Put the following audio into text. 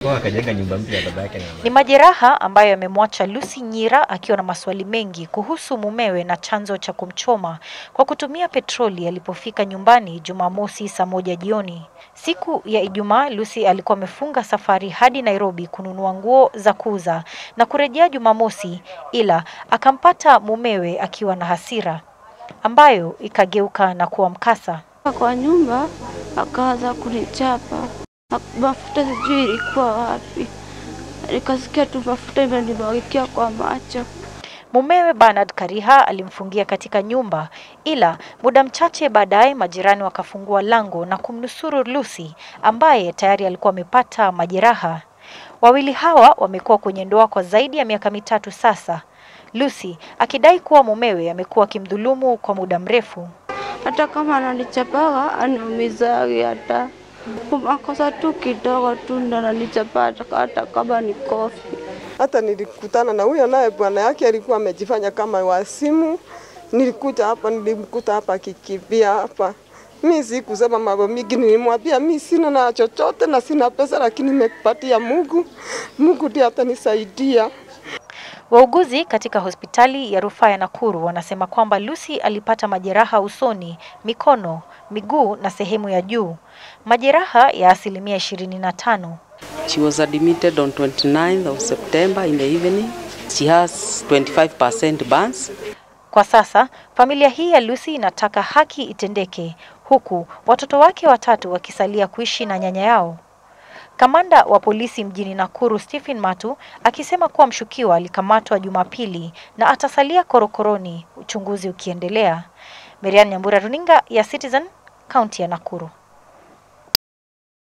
Kwa akajenga nyumba mpya ya baba yake na mama. Ni majeraha ambayo yamemwacha Lucy Nyira akiwa na maswali mengi kuhusu mumewe na chanzo cha kumchoma kwa kutumia petroli alipofika nyumbani Jumamosi saa moja jioni. Siku ya Ijumaa, Lucy alikuwa amefunga safari hadi Nairobi kununua nguo za kuuza na kurejea Jumamosi, ila akampata mumewe akiwa na hasira ambayo ikageuka na kuwa mkasa. Kwa nyumba akaanza kunichapa, mafuta sijui ilikuwa wapi, nikasikia tu mafuta imenimwagikia kwa macho. Mumewe Bernard Kariha alimfungia katika nyumba, ila muda mchache baadaye majirani wakafungua lango na kumnusuru Lucy ambaye tayari alikuwa amepata majeraha. Wawili hawa wamekuwa kwenye ndoa kwa zaidi ya miaka mitatu sasa, Lucy akidai kuwa mumewe amekuwa akimdhulumu kwa muda mrefu. Hata kama ananichapaga aniumizagi, hata makosa tu kidogo tu ndo ananichapa, hata kama ni kofi. Hata nilikutana na huyo naye bwana yake alikuwa amejifanya kama wasimu. Nilikuja hapa, nilimkuta hapa akikimbia hapa. Mi sikusema mambo mingi, nilimwambia mi sina na chochote na sina pesa, lakini nimepatia Mungu. Mungu ndiye atanisaidia. Wauguzi katika hospitali ya rufaa ya Nakuru wanasema kwamba Lucy alipata majeraha usoni, mikono, miguu na sehemu ya juu, majeraha ya asilimia ishirini na tano. She was admitted on 29th of September in the evening. She has 25% burns. Kwa sasa familia hii ya Lucy inataka haki itendeke, huku watoto wake watatu wakisalia kuishi na nyanya yao. Kamanda wa polisi mjini Nakuru Stephen Matu akisema kuwa mshukiwa alikamatwa Jumapili na atasalia korokoroni, uchunguzi ukiendelea. Merian Nyambura, runinga ya Citizen, kaunti ya Nakuru.